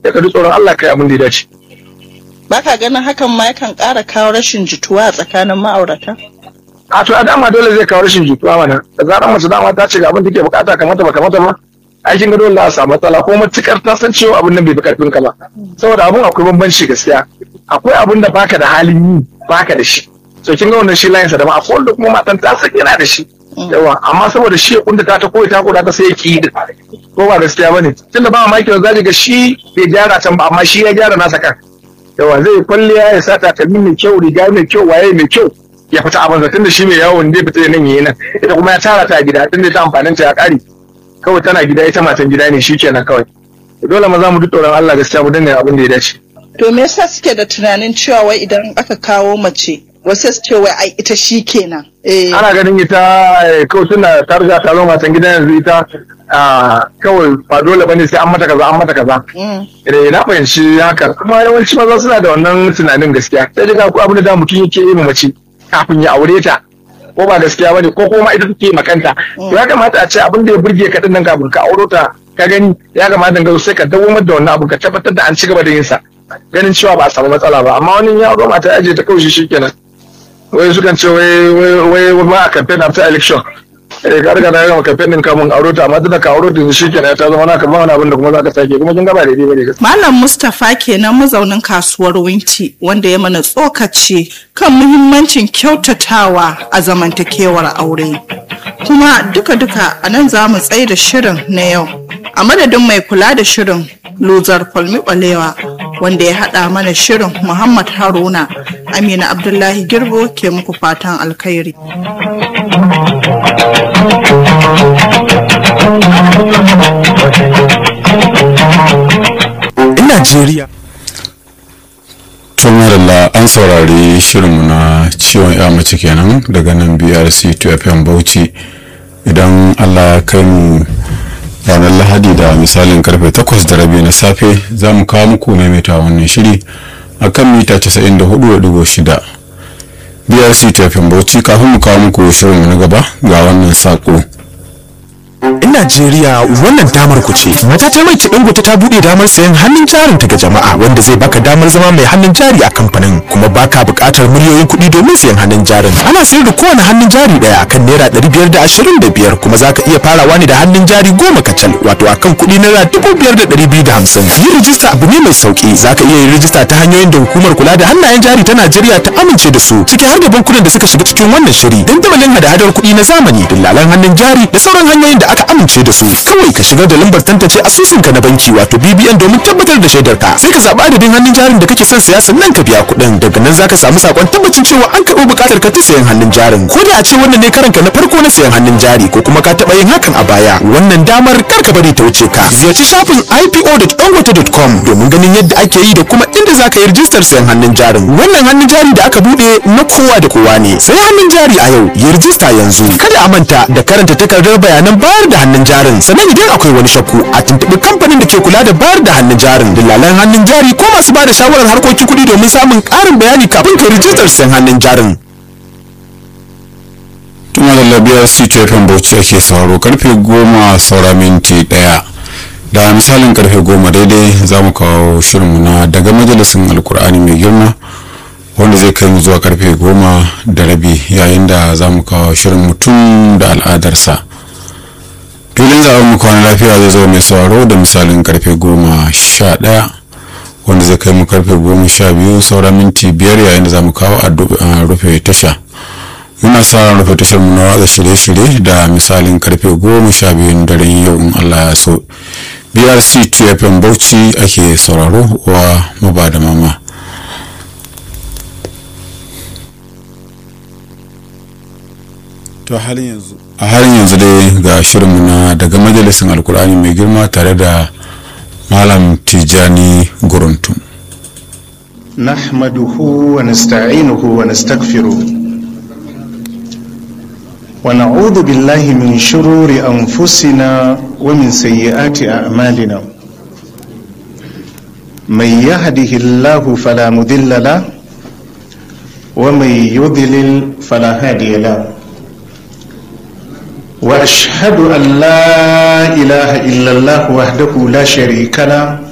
sai ka ji tsoron Allah kai abin da ya dace baka ganin hakan ma yakan ƙara kawo rashin jituwa a tsakanin ma'aurata a to a dama dole zai kawo rashin jituwa mana da zarar mace dama ta ce ga abin da take bukata kamata ba kamata ba aikin ga dole za a samu matsala ko matukar ta san cewa abin nan bai fi karfin ka ba saboda abun akwai bambanci gaskiya akwai abin da baka da halin yi baka da shi so kin ga wannan shi layin sa da ma akwai wanda kuma matan ta san yana da shi yawa amma saboda shi ya kunta ta koyi ta koda ta sai ya ki din ko ba gaskiya bane tunda ba mamaki da zaji ga shi bai gyara can ba amma shi ya gyara nasa kan yawa zai kwalliya ya sa takalmi mai kyau riga mai kyau waye mai kyau ya fita abin tun da shi mai yawon zai fita nan yayi nan ita kuma ya tara ta a gida tun da ta amfanin ta ya kare kawai tana gida ita matan gida ne shi kenan kawai dole maza mu duk tsoron Allah gaskiya mu dinga abin da ya dace to me yasa suke da tunanin cewa wai idan aka kawo mace wasu su ce wai ai ita shi kenan eh ana ganin ita eh, kawai tana ta riga ta zo matan gida yanzu ita ah, kawai ba dole bane sai an mata kaza an mata kaza mm. eh na fahimci haka kuma yawanci maza suna da wannan tunanin gaskiya sai dai ko abin da da mutum yake yi ma mace kafin ya aure ta ko ba gaskiya bane ko kuma ita take makanta to ya kamata a ce abin da ya burge ka din nan kafin ka auro ta ka gani ya kamata ga sai ka dawo da wannan abu ka tabbatar da an ci gaba da yin sa ganin cewa ba a samu matsala ba amma wani ya auro mata aje ta kawai shi kenan wai sukan ce wai wai wai ba a campaign after election eh ka riga na gama campaign din kamun auro ta amma tunda ka auro ta shi kenan ta zama naka ba wani abin da kuma za ka sake kuma kin ga ba daidai bane gaskiya Malam Mustapha kenan mazaunin kasuwar Winti wanda ya mana tsokaci kan muhimmancin kyautatawa a zamantakewar aure. Kuma duka-duka a nan za mu tsaye da shirin na yau. A madadin mai kula da shirin Luzar Falmi Balewa wanda ya haɗa mana shirin Muhammad Haruna Amina Abdullahi Girbo ke muku fatan alkhairi. Najeriya. tun madalla an saurari shirinmu na ciwon ya mace kenan daga nan brc 2fm bauchi idan allah ya kai mu ranar lahadi da misalin karfe 8 da rabi na safe za mu kawo muku maimaita wannan shiri a kan mita 94.6 brc 2fm bauchi kafin mu kawo muku shirinmu na gaba ga wannan saƙo In Najeriya wannan damar ku ce. Matatar mai Dangote ta bude damar sayan hannun jarin ta ga jama'a wanda zai baka damar zama mai hannun jari a kamfanin kuma baka buƙatar miliyoyin kuɗi domin sayan hannun jarin. Ana sayar da kowane hannun jari ɗaya akan naira ɗari biyar da ashirin da biyar kuma zaka iya farawa ne da hannun jari goma kacal wato akan kuɗi naira dubu biyar da ɗari biyu da hamsin. Yin rijista abu ne mai sauƙi zaka iya yin rijista ta hanyoyin da hukumar kula da hannayen jari ta Najeriya ta amince da su ciki har da bankunan da suka shiga cikin wannan shiri dandamalin hada-hadar kuɗi na zamani dillalan hannun jari da sauran hanyoyin da aka amince da su kawai ka shigar da lambar tantance asusunka na banki wato BBN domin tabbatar da shaidar ka sai ka zaɓi adadin hannun jarin da kake son siya sannan ka biya kuɗin daga nan zaka samu sakon tabbacin cewa an karɓi buƙatar ka ta sayan hannun jarin ko da a ce wannan ne karanka na farko na sayan hannun jari ko kuma ka taɓa yin hakan a baya wannan damar kar ka bari ta wuce ka ziyarci shafin ipo.dangote.com domin ganin yadda ake yi da kuma inda zaka yi rijistar sayan hannun jarin wannan hannun jari da aka buɗe na kowa da kowa ne sai hannun jari a yau yi rijista yanzu kada a manta da karanta takardar bayanan bayar da hannun jarin sannan idan akwai wani shakku a tuntuɓi kamfanin da ke kula da bayar da hannun jarin dillalan hannun jari ko masu ba da shawarar harkokin kuɗi domin samun ƙarin bayani kafin ka rijistar sayan hannun jarin tun madalla brc 2fm bauchi ake sauraro karfe goma saura minti ɗaya da misalin karfe goma daidai za mu kawo shirinmu na daga majalisin alkur'ani mai girma wanda zai kai mu zuwa karfe goma da rabi yayin da za mu kawo shirin mutum da al'adarsa filin zaɓen mu kwana lafiya zai zo mai sauraro da misalin karfe goma sha ɗaya wanda zai kai mu karfe goma sha biyu saura minti biyar yayin da za mu kawo a rufe tasha muna sa ran rufe tashar mu na watsa shirye-shirye da misalin karfe goma sha biyun daren yau in allah ya so brc tfm bauchi ake sauraro wa maba da mama to halin yanzu a halin yanzu dai ga shirinmu na daga majalisin alkur'ani mai girma tare da malam tijani guruntum نحمده ونستعينه ونستغفره ونعوذ بالله من شرور أنفسنا ومن سيئات أعمالنا من يهده الله فلا مضل له ومن يضلل فلا هادي له واشهد ان لا اله الا الله وحده لا شريك له